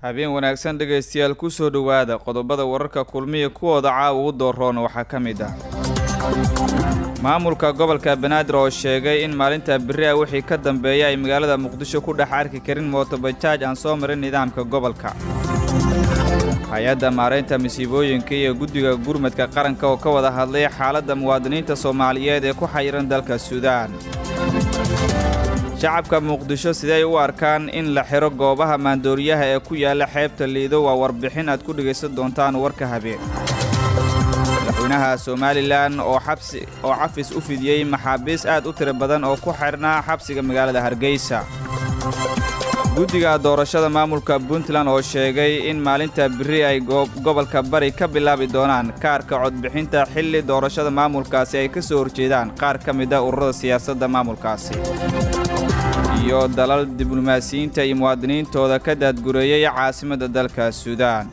habeen wanaagsan dhegaystayaal kusoo dhowaada qodobada wararka kulmiya kuwooda caawa ugu dooroon waxaa ka mid ah maamulka gobolka banaadir oo sheegay in maalinta beri ah wixii ka dambeeya ay magaalada muqdisho ku dhex arki karin mootobajaaj aan soo marin nidaamka gobolka hay-adda maaraynta masiibooyinka iyo guddiga gurmadka qaranka oo ka wada hadlay xaaladda muwaadiniinta soomaaliyeed ee ku xayiran dalka suudaan shacabka muqdisho siday u arkaan in la xidho goobaha maandooriyaha ee ku yaalla xeebta liido waa warbixin aad ku dhegaysan doontaan warka habeen madaxweynaha somalilan oo xabsi oo xafis u fidiyey maxaabiis aad u tiro badan oo ku xidhnaa xabsiga magaalada hargeysa guddiga doorashada maamulka puntland oo sheegay in maalinta beri ay gobolka bari ka bilaabi doonaan kaarka codbixinta xilli doorashada maamulkaasi ay ka soo horjeedaan qaar ka mid a ururada siyaasadda maamulkaasi iyo dalal diblomaasiyiinta iyo muwaadiniintooda ka daadgureeyay caasimadda dalka suudaan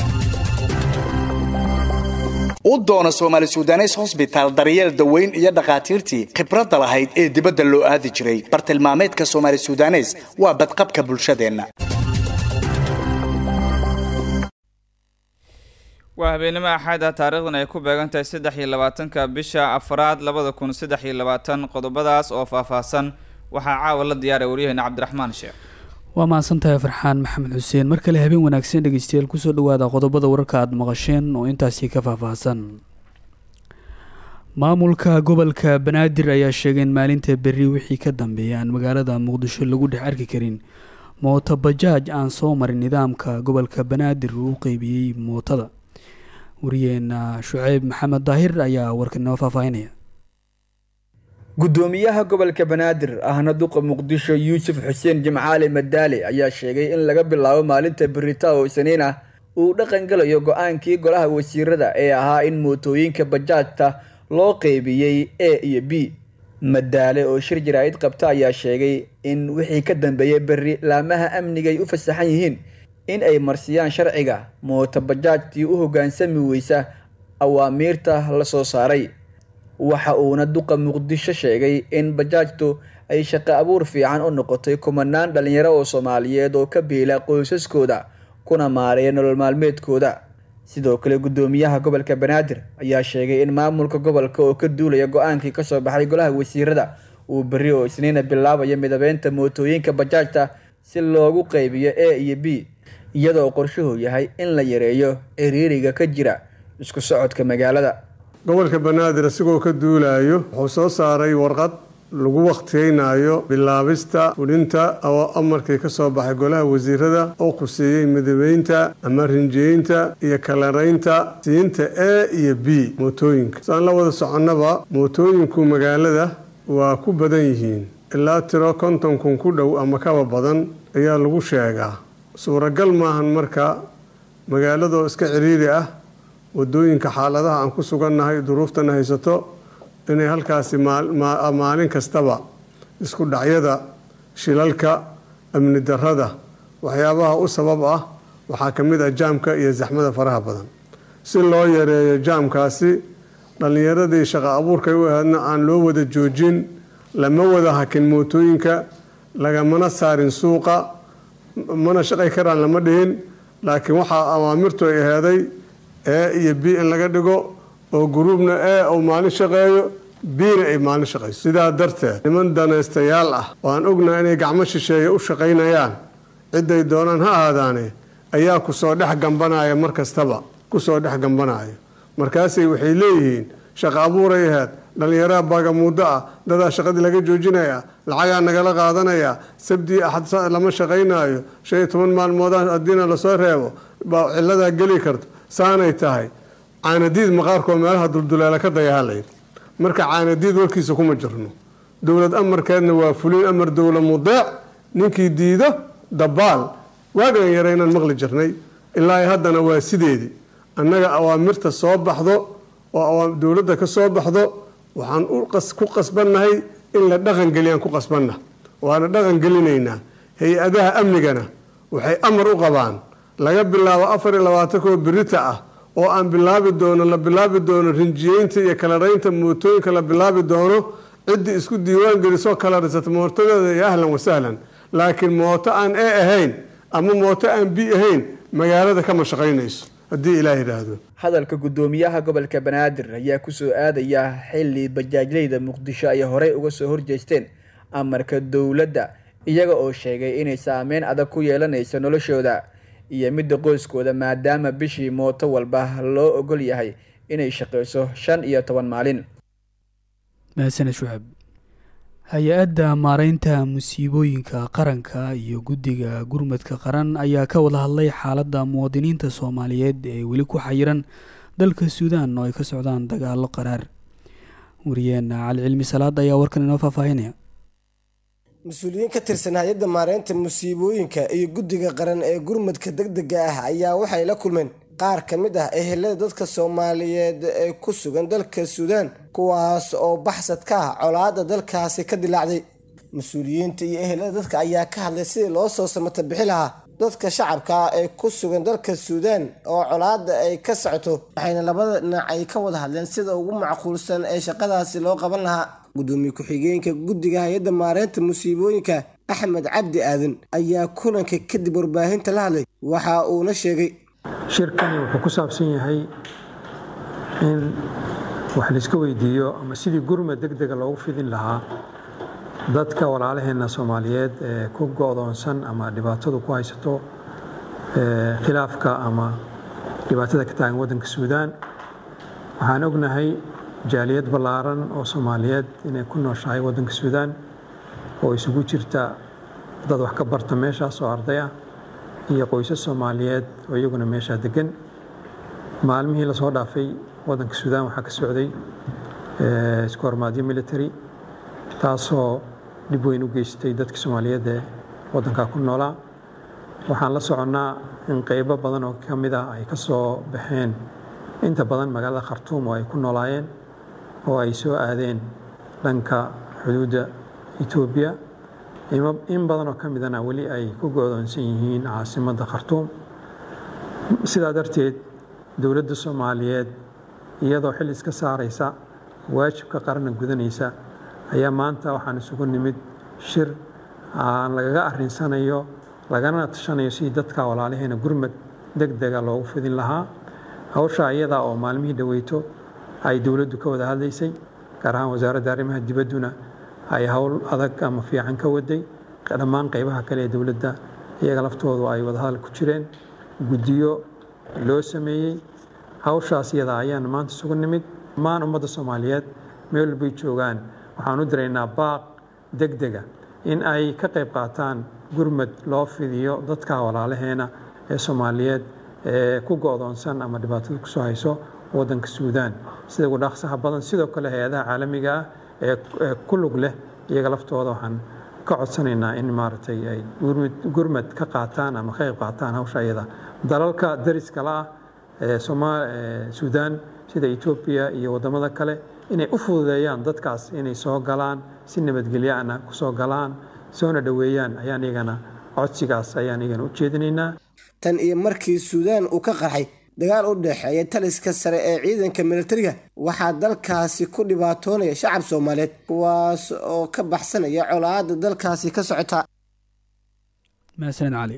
u doona soomaali sudanes hosbitaal daryeel daweyn iyo dhakhaatiirtii khibradda lahayd ee dibadda loo aadi jiray bartilmaameedka soomaali sudanes waa badqabka bulshadeenna waa habeenimo axad ah taarikhdan ay ku beegan tahay saddex iyo labaatanka bisha afraad labada kun saddex iyo labaatan qodobadaas oo faahfaahsan waxaa caawa la diyaaray waryaheena cabdiraxmaan sheekh waa mahadsantahay farxaan maxamed xuseen mar kale habeen wanaagsan dhegeystayaal kusoo dhawaada qodobada wararka aada maqasheen oo intaasi ka faahfaahsan maamulka gobolka banaadir ayaa sheegay in maalinta berri wixii ka dambeeya aan magaalada muqdisho lagu dhex arki karin mooto bajaaj aan soo marin nidaamka gobolka banaadir uu u qeybiyey mootada wariyeena shuceyb maxamed daahir ayaa warkanoo faahfaahinaya gudoomiyaha gobolka banaadir ahna duqa muqdisho yuusuf xuseen jimcaali madaale ayaa sheegay in laga bilaabo maalinta berita oo isniin ah uu dhaqan galayo go-aankii golaha wasiirada ee ahaa in mootooyinka bajaajta loo qeybiyey a iyo b madaale oo shir jaraa'id qabta ayaa sheegay in wixii ka dambeeyay berri laamaha amniga ay u fasaxan yihiin in ay marsiyaan sharciga mooto bajaajtii u hoggaansami weysa awaamiirta la soo saaray waxa uuna duqa muqdisho sheegay in bajaajtu ay shaqo abuur fiican u noqotay kumanaan dhalinyaro oo soomaaliyeed oo ka biila qoysaskooda kuna maareeya nolol maalmeedkooda sidoo kale gudoomiyaha gobolka banaadir ayaa sheegay in maamulka gobolka oo ka duulaya go-aankii kasoo baxay golaha wasiirada uu berri oo isniina bilaabayo midabeynta mootooyinka bajaajta si loogu qeybiyo a iyo b iyadoo qorshuhu yahay in la yareeyo ciriiriga ka jira isku socodka magaalada gobolka banaadir isagoo ka duulayo wuxuu soo saaray warqad lagu wakhtiyeynayo bilaabista fulinta oo amarkii ka soo baxay golaha wasiirada oo khuseeyey midabeynta ama rinjeynta iyo kalaraynta siinta a iyo b mootooyinka saan la wada soconnaba mootooyinku magaalada waa ku badan yihiin ilaa tiro konton kun ku dhow ama kaba badan ayaa lagu sheegaa suuragal maahan marka magaaladoo iska ciriiri ah wadooyinka xaaladaha aan ku sugannahay duruuftana haysato inay halkaasi maalin kastaba isku dhacyada shilalka amni darada waxyaabaha u sabab ah waxaa ka mid ah jaamka iyo zaxmada faraha badan si loo yareeyo jaamkaasi dhallinyaradii shaqo abuurkay u ahaydna aan loo wada joojin lama wada hakin mootooyinka lagamana saarin suuqa mana shaqay karaan lama dhihin laakiin waxaa awaamirtu ay aheeday a iyo b in laga dhigo oo gruubna a uu maalin shaqeeyo bna ay maalin shaqayso sidaa darteed niman danaystayaal ah oo aan ognahay inay gacmo shisheeye u shaqaynayaan ciday doonaan ha ahaadaane ayaa kusoo dhex gambanaya mar kastaba kusoo dhex gambanaya markaasay waxay leeyihiin shaqo abuuray ahayd dhallinyaraha baagamuuddo ah dadaa shaqadii laga joojinaya lacagaa nagala qaadanaya sabdii axad lama shaqaynaayo shan iyo toban maalmooda haddiina lasoo reebo baa ciladaa geli karto saanay tahay caanadiid maqaarkoo meelaha dulduleela ka dayahalay marka caanadiid warkiisa kuma jirno dowlad amarkeedna waa fulin amar dowla mudeec ninkii diido dabaal waagaan yara inaan maqli jirnay ilaa haddana waa sideedii annaga awaamirta soo baxdo oo dowladda ka soo baxdo waxaan ku qasbannahay in la dhaqangeliyaan ku qasbanna waana dhaqangelinaynaa hay-adaha amnigana waxay amar u qabaan laga bilaabo afar iyo labaatankoo berita ah oo aan bilaabi doono la bilaabi doono rinjiyeynta iyo kalaraynta mootooyinka la bilaabi doono ciddii isku diiwaan gelisoo kalarisata mootadeeda iyo ahlan wasahlan laakiin mooto aan e ahayn ama mooto aan bi ahayn magaalada kama shaqaynayso haddii ilaah yidhaahdo hadalka guddoomiyaha gobolka banaadir ayaa kusoo aadaya xilli bajaajleyda muqdisho ay horey uga soo horjeesteen amarka dowladda iyaga oo sheegay inay saameyn adag ku yeelanayso noloshooda iyo midda qoyskooda maadaama bishii mooto walba loo ogol yahay inay shaqeyso shan iyo toban maalin mahadsaned shucab hay-adda maareynta musiibooyinka qaranka iyo guddiga gurmadka qaran ayaa ka wada hadlay xaaladda muwaadiniinta soomaaliyeed ee weli ku xayiran dalka suudaan oo ay ka socdaan dagaalo qaraar wariyeena cali cilmi salaad ayaa warkan inoo faahfaahinaya mas-uuliyiin ka tirsan hay-adda maareynta musiibooyinka iyo guddiga qaran ee gurmadka deg dega ah ayaa waxay la kulmeen qaar ka mid ah ehelada dadka soomaaliyeed ee ku sugan dalka suudaan kuwaas oo baxsad ka ah colaadda dalkaasi ka dilaacday mas-uuliyiinta iyo ehelada dadka ayaa ka hadlay sidii loo soo samata bixi lahaa dadka shacabka ah ee ku sugan dalka suudaan oo colaadda ay ka socoto waxayna labada dhinac ay ka wada hadleen sida ugu macquulsan ee shaqadaasi loo qaban lahaa gudoomiye ku-xigeenka guddiga hay-adda maareynta musiibooyinka axmed cabdi aadan ayaa kulanka kadib warbaahinta la hadlay waxa uuna sheegay shirkani wuxuu ku saabsan yahay in wax layska weydiiyo ama sidii gurmad deg dega loogu fidin lahaa dadka walaalaheenna soomaaliyeed ee ku go-doonsan ama dhibaatadu ku haysato khilaafka ama dhibaatada ka taagan waddanka suudaan waxaan ognahay jaaliyad ballaaran oo soomaaliyeed inay ku nooshahay waddanka suudaan oo isugu jirta dad wax ka barta meeshaas oo arday ah iyo qoysas soomaaliyeed oo iyaguna meeshaa degan maalmihii lasoo dhaafay waddanka suudaan waxaa ka socday isku hormaadyo military taasoo dhib weyn u geystay dadka soomaaliyeed ee waddankaa ku noolaa waxaan la soconnaa in qeybo badan oo ka mid ah ay ka soo baxeen inta badan magaalada khartuum oo ay ku noolaayeen oo ay soo aadeen dhanka xuduudda etoobiya in badan oo ka midana weli ay ku go-doonsan yihiin caasimadda khartuum sidaa darteed dowladda soomaaliyeed iyadoo xil iska saaraysa waajibka qaranna gudanaysa ayaa maanta waxaan isugu nimid shir aan lagaga arrinsanayo lagana tashanayo sidii dadka walaalaheena gurmad deg dega loogu fidin lahaa hawsha ayadaa oo maalmihii dhaweyto ay dowladdu ka wada hadlaysay gaar ahaan wasaaradda arrimaha dibadduna ay howl adag ama fiican ka waday dhammaan qaybaha kale ee dowladda iyaga laftoodu ay wadahadal ku jireen guddiyo loo sameeyey hawshaas iyada ayaan maanta isugu nimid dhammaan ummadda soomaaliyeed meel walbay joogaan waxaan u diraynaa baaq deg dega in ay ka qayb qaataan gurmad loo fidiyo dadka walaalaheena ee soomaaliyeed ee ku go-doonsan ama dhibaatada kusoo hayso waddanka suudaan sida ugu dhaqsaha badan sidoo kale hay-adaha caalamiga ah ee ku lug leh iyaga laftooda waxaan ka codsanaynaa in maaragtay ay gurmad ka qaataan ama ka qayb qaataan hawsha iyada dalalka dariska la ah ee suudaan sida etoobiya iyo waddamada kale inay u fududeeyaan dadkaas inay soo galaan si nabadgelyaana ku soo galaan soona dhoweeyaan ayaan iyagana codsigaas ayaan iyagana u jeedinaynaa tan iyo markii suudaan uu ka qarxay dagaal u dhexeeya taliska sare ee ciidanka militariga waxaa dalkaasi ku dhibaatoonaya shacab soomaaliyeed kuwaas oo ka baxsanaya colaadda dalkaasi ka socota mahadsaned cali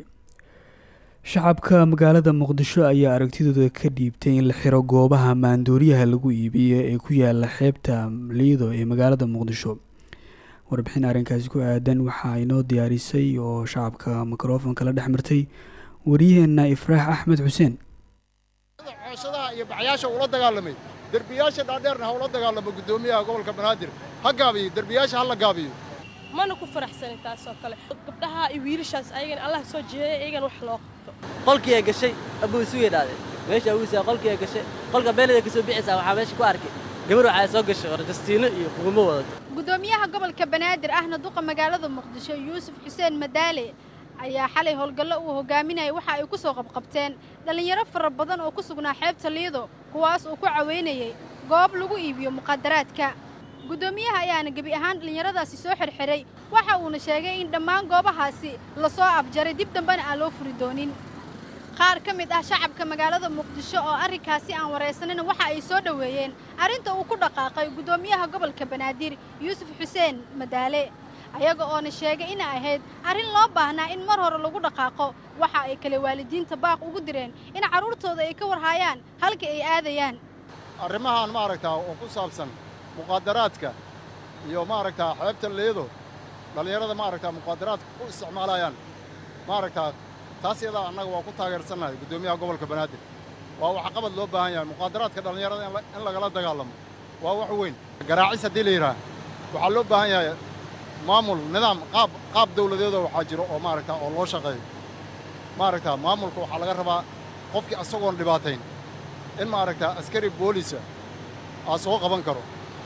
shacabka magaalada muqdisho ayaa aragtidooda ka dhiibtay in la xiro goobaha maandooriyaha lagu iibiyo ee ku yaala xeebta liido ee magaalada muqdisho warbixin arrinkaasi ku aadan waxaa inoo diyaarisay oo shacabka mikrofonka la dhex martay waryaheena ifraax axmed xuseen cooshadaha iyo baxyaasha ula dagaalamay derbiyaasha dhaadheerna ha ula dagaalamo guddoomiyaha gobolka banaadir ha gaabiyo derbiyaasha ha la gaabiyo mana ku faraxsanin taasoo kale gabdhaha iyo wiilashaas ayagana allah soo jeedaya iyagana wax loo qabto qolkii ay gashay abuu isu yidhahdeen meesha abuusaa qolkii ay gashay qolka beelada ka soo bixaysaa waxaa meesha ku arkay gabar waxaa soo gashay orjastiino iyo kugumo wadato gudoomiyaha gobolka banaadir ahna duqa magaalada muqdisho yuusuf xuseen madaale ayaa xalay howlgallo uu hogaaminayay waxa ay ku soo qabqabteen dhallinyaro fara badan oo ku sugnaa xeebta liido kuwaas uu ku caweynayay goob lagu iibiyo muqadaraadka guddoomiyaha ayaana gebi ahaan dhallinyaradaasi soo xirxiray waxa uuna sheegay in dhammaan goobahaasi la soo afjaray dib dambena aan loo furi doonin qaar ka mid ah shacabka magaalada muqdisho oo arrinkaasi aan waraysanina waxa ay soo dhoweeyeen arrinta uu ku dhaqaaqay guddoomiyaha gobolka banaadir yuusuf xuseen madaale ayaga oona sheegay inay ahayd arrin loo baahnaa in mar hore lagu dhaqaaqo waxa ay kale waalidiinta baaq ugu direen in carruurtooda ay ka warhaayaan halka ay aadayaan arrimahan maaragtaa oo ku saabsan muqaadaraadka iyo maaragtaa xeebta leedo dhallinyarada maaragtaa muqaadaraadka ku isticmaalayaan maaragtaa taas yadaa annaga waa ku taageersannahay guddoomiyaha gobolka banaadir waa waxqabad loo baahan yahay muqaadaraadka dhallinyarada in lagala dagaalamo waa wax weyn garaacis haddii la yidhaah waxaa loo baahan yahay maamul nidaam qaab qaab dawladeedoo waxaa jiro oo maaragtaa oo loo shaqeeyo maaragtaa maamulka waxaa laga rabaa qofkii asagoon dhibaatayn in maaragtaa askari boolisa aa soo qaban karo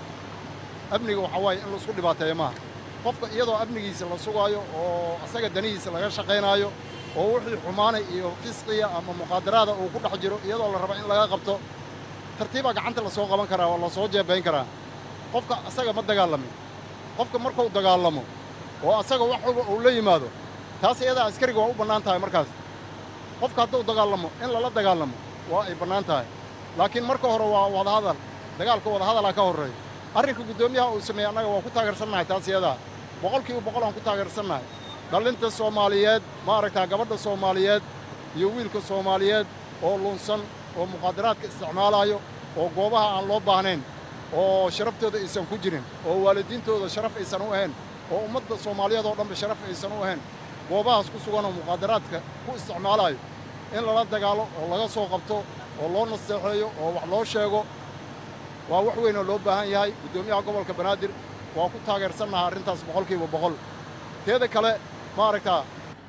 amniga waxaa waaye in laisku dhibaateeyo maaha qofka iyadoo amnigiisa la sugaayo oo asaga danihiisa laga shaqaynaayo oo wixii xumaanay iyo fisqiya ama muqaadaraada uu ku dhex jiro iyadoo la raba in laga qabto tartiibaa gacanta la soo qaban karaa oo la soo jeebayn karaa qofka asaga ma dagaalamin qofka markuu dagaalamo oo asaga wax walba uu la yimaado taas iyadaa askariga waa u bannaan tahay markaas qofka hadduu dagaalamo in lala dagaalamo waa ay bannaan tahay laakiin marka hore waa wadahadal dagaalka wadahadalaa ka horreeya arrinka guddoomiyaha uu sameeyey annaga waa ku taageersannahay taas iyadaa boqolkiiba boqol aan ku taageersannahay dhallinta soomaaliyeed maaragtaa gabadha soomaaliyeed iyo wiilka soomaaliyeed oo lunsan oo muqaadaraadka isticmaalaayo oo goobaha aan loo baahnayn oo sharaftooda aysan ku jirin oo waalidiintooda sharaf aysan u ahayn oo ummadda soomaaliyeed oo dhanba sharaf aysan u ahayn goobahaas ku sugan oo muqaadaraadka ku isticmaalaayo in lala dagaalo oo laga soo qabto oo loo nasteexeeyo oo wax loo sheego waa wax weyn oo loo baahan yahay guddoomiyaha gobolka banaadir waa ku taageersannaha arrintaas boqolkiiba boqol teeda kale maaragtaa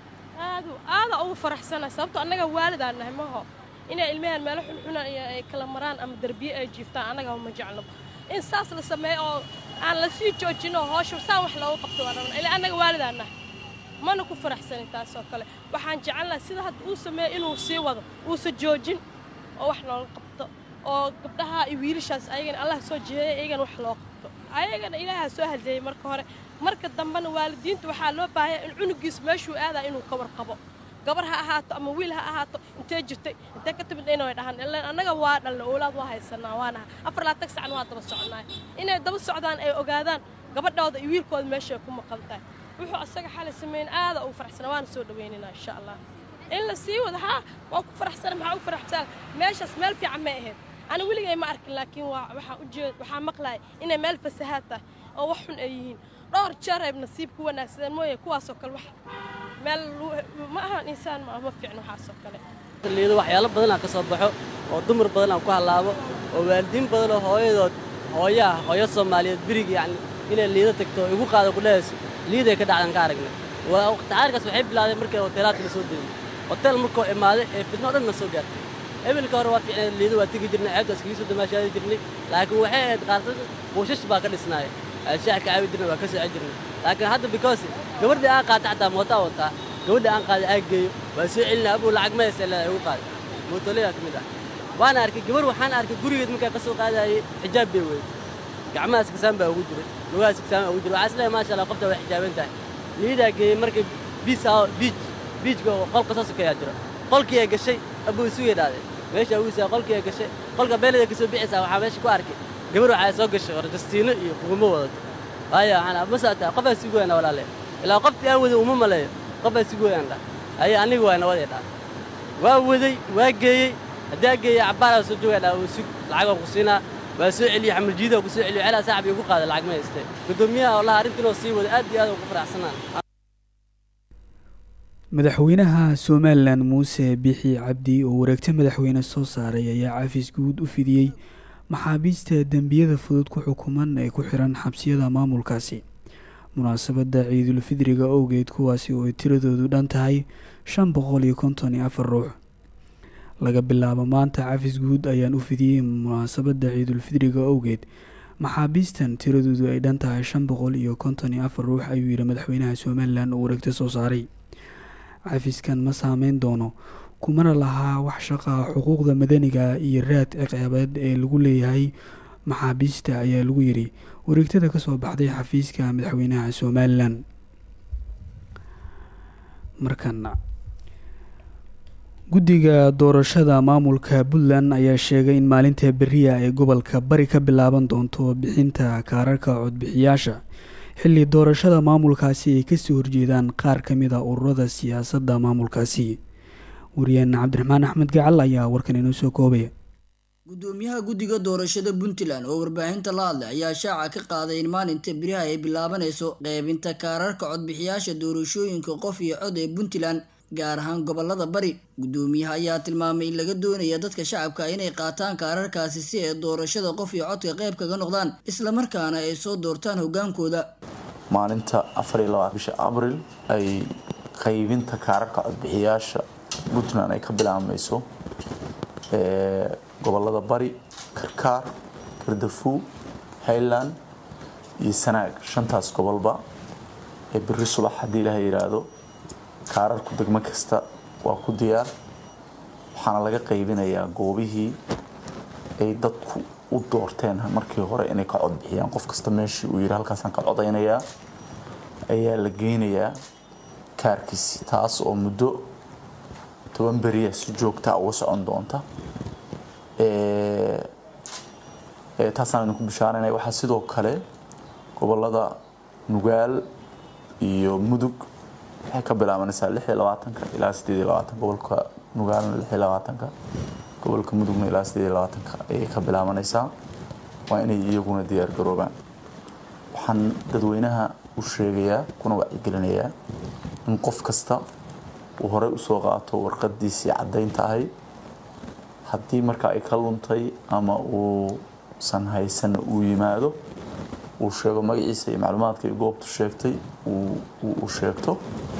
aadu aada ugu faraxsanahay sababto annaga waalidaan nahay maho inay ilmahan meelo xunxuna iyo ay kala maraan ama derbiye ay jiiftaan annaga ma jeclo in saas la sameeyo oo aan la sii joojino hoosha saan wax loogu qabto waa rabna ilaa annaga waalidaan nahay mana ku faraxsanin taas oo kale waxaan jecelnahay sida hadda uu sameeyo inuu sii wado uusa joojin oo wax looga qabto oo gabdhaha iyo wiilashaas ayagana allah soo jeeya iyagana wax loo qabto ayagana ilaahaa soo hadeeyey marka hore marka dambena waalidiinta waxaa loo baahaya in cunugiis meeshuu aadaa inuu ka warqabo gabar ha ahaato ama wiil ha ahaato intee jirtay intee ka timid inay dhahaan ilaan annaga waa dhalna oolaad waa haysanaa waanaha afar laatag sacan waa daba soconnaay inay daba socdaan ay ogaadaan gabadhooda iyo wiilkooda meeshay ku maqan tahay wuxuu asaga xalay sameyn aada ugu faraxsana waana soo dhawaynaynaa insha allah in la sii wado haa waa ku faraxsana maxaa ugu faraxsana meeshaas meel fiican may ahayd ana weligay ma arkin laakiin waa waxaa ujeed waxaa maqlaaya inay meel fasahaad tahay oo wax xun ay yihiin dhowr jeer ay nasiib ku wanaagsadeen mooye kuwaasoo kale wax meel ma ahan insaan ma ma fiicno waxaasoo kale liido waxyaalo badan aan ka soo baxo oo dumar badan aan ku hallaabo oo waalidiin badan oo hooyadood hooyaha hooyo soomaaliyeed birig yacni inay liido tagto oo igu qaado ku dhehayso liiday ka dhacdan ka aragnay waa tacaarikaas waxay bilaadeen markay hoteelaadka la soo degay hotel markoo imaaday ee fidno dhan na soo gaartay ebilka hore waa fiicnay liido waa tegi jirnay ceebta iskaga soo damaashaadi jirnay laakiin waxay ahayd qaarkood buushash baa ka dhisnaaya shaax ka caawi jirnay waa ka socon jirnay laakiin hadda because gabadhii aan qaata xataa mootaa wataa gabadhii aan qaaday aan geeyo waa soo celinaa abuu lacag ma haysa leedahay igu qaaday mootoleyda ka mid ah waana arkay gabar waxaan arkay gurigeed markaa ka soo qaadayay xijaab bay weyday gacmaha iskasaan baa ugu jiray lugaha iskasaan baa ugu jiray waxaa isleeyahay maasha allah qofta way xijaaban tahay liidaa geeyey markay biis biij biijka qolka soo sokeeyaa jiro qolkii ay gashay abuu isu yidhahdeen meesha ugisaa qolkii ay gashay qolka beelida ka soo bixaysaa waxaa meesha ku arkay gabar waxaa soo gashay oo rajastiino iyo kugumo wadato waayo waxaan ma saataa qofaa sigu weyna walaale ilaa qoftii aan waday uma maleeyo qofaa sigu weyaan dha aye aniga waa nawadee dha waa waday waa geeyey haddii aa geeyey cabbaaraa soo joogaya dha uu sug lacag oo ku siinaa waa soo celiyey xamaljiida ku soo celiyo celaa saaxib igu qaaday lacag ma haystay gudoomiyaha wallahi arrintinoo sii wada aad iyo aad ugu faraxsanaa madaxweynaha somalilan muuse bixi cabdi oo wareegta madaxweyne soo saaray ayaa cafis guud u fidiyey maxaabiista dembiyada fudud ku xukuman ee ku xiran xabsiyada maamulkaasi munaasabadda ciidulfidriga owgeed kuwaasi oo ay tiradoodu dhan tahay shan boqol iyo konton iyo afar ruux laga bilaabo maanta cafis guud ayaan u fidiyey munaasabadda ciidulfidriga owgeed maxaabiistan tiradoodu ay dhan tahay shan boqol iyo konton iyo afar ruux ayuu yidhi madaxweynaha somalilan oo wareegta soo saaray cafiskan ma saameyn doono kumana lahaa wax shaqaa xuquuqda madaniga iyo raad ciqaabeed ee lagu leeyahay maxaabiista ayaa lagu yidhi wareegtada kasoo baxday xafiiska madaxweynaha somalilan markana guddiga doorashada maamulka puntland ayaa sheegay in maalinta beriya ay gobolka bari ka bilaaban doonto bixinta kaararka codbixiyaasha xilli doorashada maamulkaasi ay kasoo horjeedaan qaar ka mid a ururada siyaasadda maamulkaasi wariyaana cabdiraxmaan axmed gacal ayaa warkan inoo soo koobaya gudoomiyaha guddiga doorashada puntland oo warbaahinta la hadlay ayaa shaaca ka qaaday in maalinta beriha ay bilaabanayso qeybinta kaararka codbixiyaasha doorashooyinka qof iyo cod ee puntland gaar ahaan gobolada bari gudoomiyaha ayaa tilmaamay in laga doonaya dadka shacabka inay qaataan kaararkaasi si ay doorashada qof iyo codka qayb kaga noqdaan islamarkaana ay soo doortaan hogaankooda maalinta afar iyo labaatan bisha abril ay qaybinta kaararka codbixiyaasha puntland ay ka bilaabmayso gobolada bari karkaar kardafuu highland iyo sanaag shantaas gobolba ee biri subax haddii ilaha yidhaahdo kaararku degmo kasta waa ku diyaar waxaana laga qaybinayaa goobihii ay dadku u doorteen markii hore inay ka codbixiyaan qof kasta meeshii uu yidhi halkaasaan ka codaynayaa ayaa la geynayaa kaarkiisi taas oo muddo toban beriya si joogtaa uga socon doonta taasaan idinku bishaaranaya waxaa sidoo kale gobolada nugaal iyo mudug waxay ka bilaabanaysaa lix iyo labaatanka ilaa sideed iyo labaatanka gobolka nugaalna lix iyo labaatanka gobolka mudugna ilaa sideed iyo labaatanka ayay ka bilaabanaysaa waa inay iyaguna diyaar garoobaan waxaan dadweynaha u sheegayaa kuna wacyigelinayaa in qof kasta uu horey usoo qaato warqadiisii caddaynta ahayd haddii marka ay ka luntay ama uusan haysan uu yimaado uu sheego magaciisa iyo macluumaadka goobtu sheegtay uu sheegto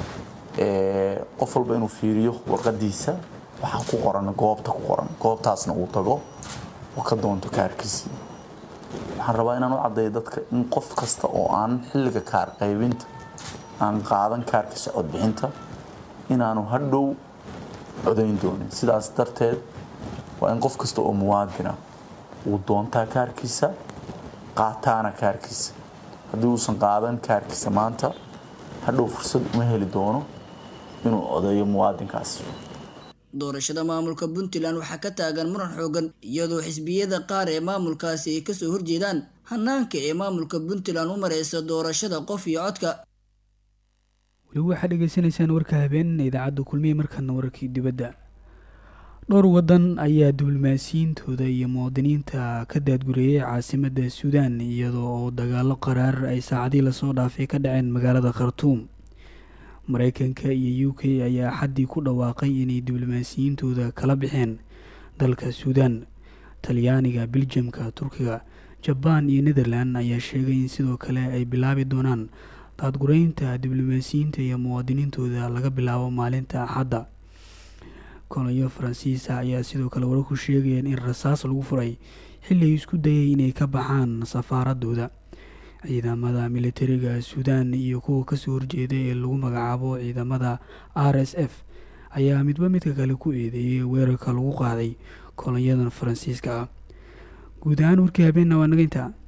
qof walba inuu fiiriyo warqadiisa waxaa ku qoran goobta ku qoran goobtaasna uu tago oo ka doonto kaarkiisii waxaan rabaa inaan u caddeeyo dadka in qof kasta oo aan xilliga kaar qaybinta aan qaadan kaarkiisa codbixinta inaanu hadhow codayn doonin sidaas darteed waa in qof kasta oo muwaadina uu doontaa kaarkiisa qaataana kaarkiisa haddii uusan qaadan kaarkiisa maanta hadhow fursad uma heli doono inuu codeeyo muwaadinkaasi doorashada maamulka puntland waxaa ka taagan muran xoogan iyadoo xisbiyada qaar ee maamulkaasi ay kasoo horjeedaan hanaanka ee maamulka puntland u mareysa doorashada qof iyo codka weli waxaad dhegeysanaysaan warka habeen idaacadda kulmiye markana wararkii dibadda dhowr waddan ayaa diblomaasiyiintooda iyo muwaadiniinta ka daadgureeyay caasimadda suudaan iyadoo oo dagaalo qaraar ay saacadii lasoo dhaafay ka dhaceen magaalada khartuum mareykanka iyo u k ayaa xaddii ku dhawaaqay inay diblomaasiyiintooda kala baxeen dalka suudaan talyaaniga biljamka turkiga jabaan iyo netherland ayaa sheegay in sidoo kale ay bilaabi doonaan daadgureynta diblomaasiyiinta iyo muwaadiniintooda laga bilaabo maalinta axadda kolonyo faransiisa ayaa sidoo kale wararku sheegayeen in rasaas lagu furay xilli ay isku dayay inay ka baxaan safaaradooda ciidamada militariga suudaan iyo kuwa kasoo horjeeda ee lagu magacaabo ciidamada r s f ayaa midba midka kale ku eedeeyay weerarka lagu qaaday kolonyadan faransiiska ah guud ahaan warkii habeenna waa naga intaa